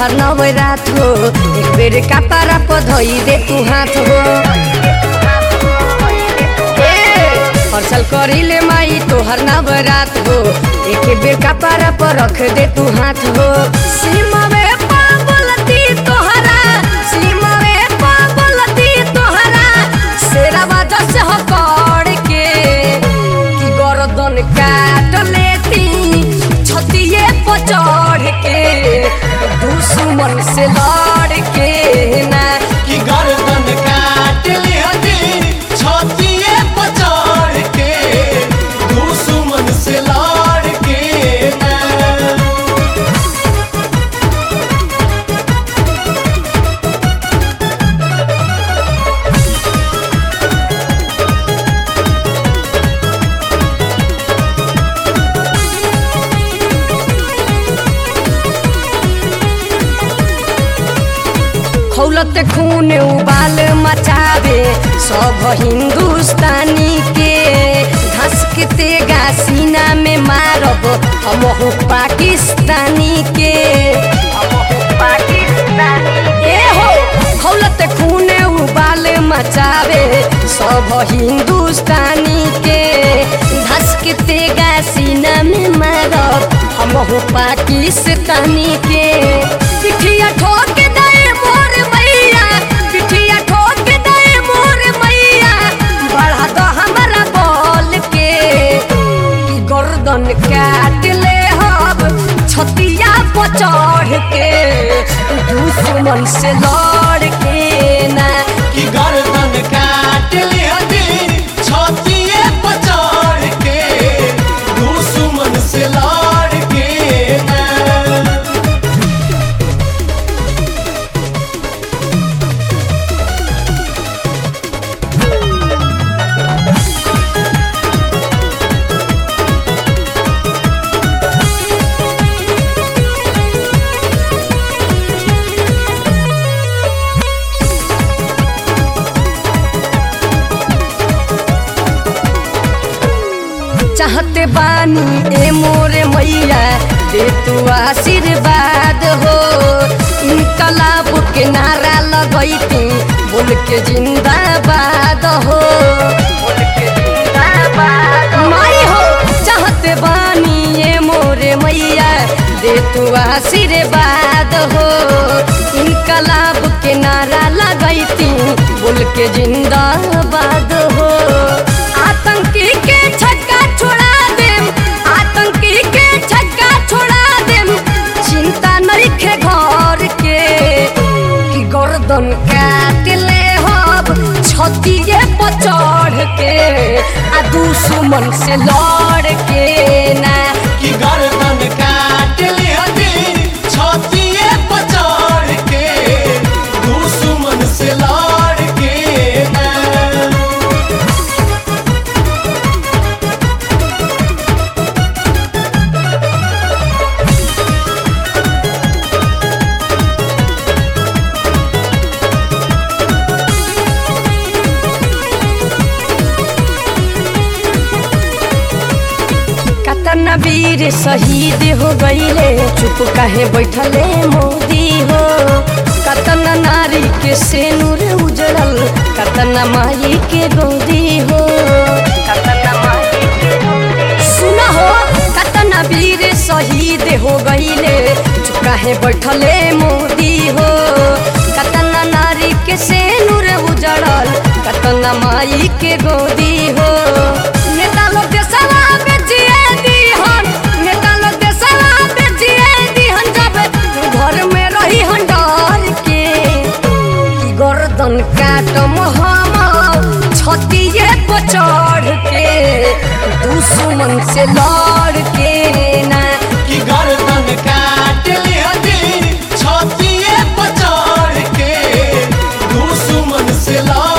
तोहर नवरात हो एक बेर कपारा पर धोई दे तू हाथ हो ए, हर साल करिले माई तोहर नवरात हो एक बेर कपारा पर रख दे तू हाथ हो सीमावे पागलती तोहरा सीमावे पागलती तोहरा शेरावा जस हकड़ के कि गर्दन काट लेती छतिए पर चढ़ के दुश्मन से लड़ के ना कि गर्दन काट लिहती छतिए पचाड़ के दुश्मन से लड़ के ना खौलत खून उबाल मचावे सब हिंदुस्तानी के धसकते गा सीना में मारब हम पाकिस्तानी के ए हो खौलत खून उबाल मचावे सब हिंदुस्तानी के धसकते गा सीना में मारब हम पाकिस्तानी के पिठिया ठोक दे मोर मैया पिठिया ठोक दे मोर मैया बढ़ा दो हमरा बोल के कि गर्दन काट ले हब छतिया पर चढ़ के दुश्मन से लड़ के ना कि गर्दन काट लिहती छतिए पचाड़ के दुश्मन से लड़ के ना चाहते बानी ए मोरे मैया दे तू आशीर्वाद हो इनकलाब के नारा लगैती बोल के जिंदाबाद हो माई हो चाहते बानी ए मोरे मैया दे तू आशीर्वाद हो इनकलाब के नारा लगैती बोल के जिंदाबाद हो आतंकी के छक्का छोड़ा देम आतंकी के छक्का छोड़ा देम चिंता नइखे घर के कि गर्दन काट ले हब छतिए पर चढ़ के आ दुश्मन से लड़ के ना कि गर्दन काट लिहती छतिए पचाड़ के दुश्मन से लड़ के ना कतना वीर शहीद हो गईले चुप काहे बैठले मोदी हो कतना नारी के सेनुर उजड़ल कतना माई के गोदी हो कतना माई के सुना हो कतना वीर शहीद हो गईले चुप काहे बैठले मोदी हो कतना नारी के सेनुर उजड़ल कतना माई के गोदी हो नेता लोग देशवा में जिए दीहन नेता लोग देशवा में जिए दीहन जब घर में रही हन डर के कि गर्दन काटम हम छतिए पर चढ़ के दुश्मन से लड़ के ना कि गर्दन काट लिहती छतिए पचाड़ के दुश्मन से लड़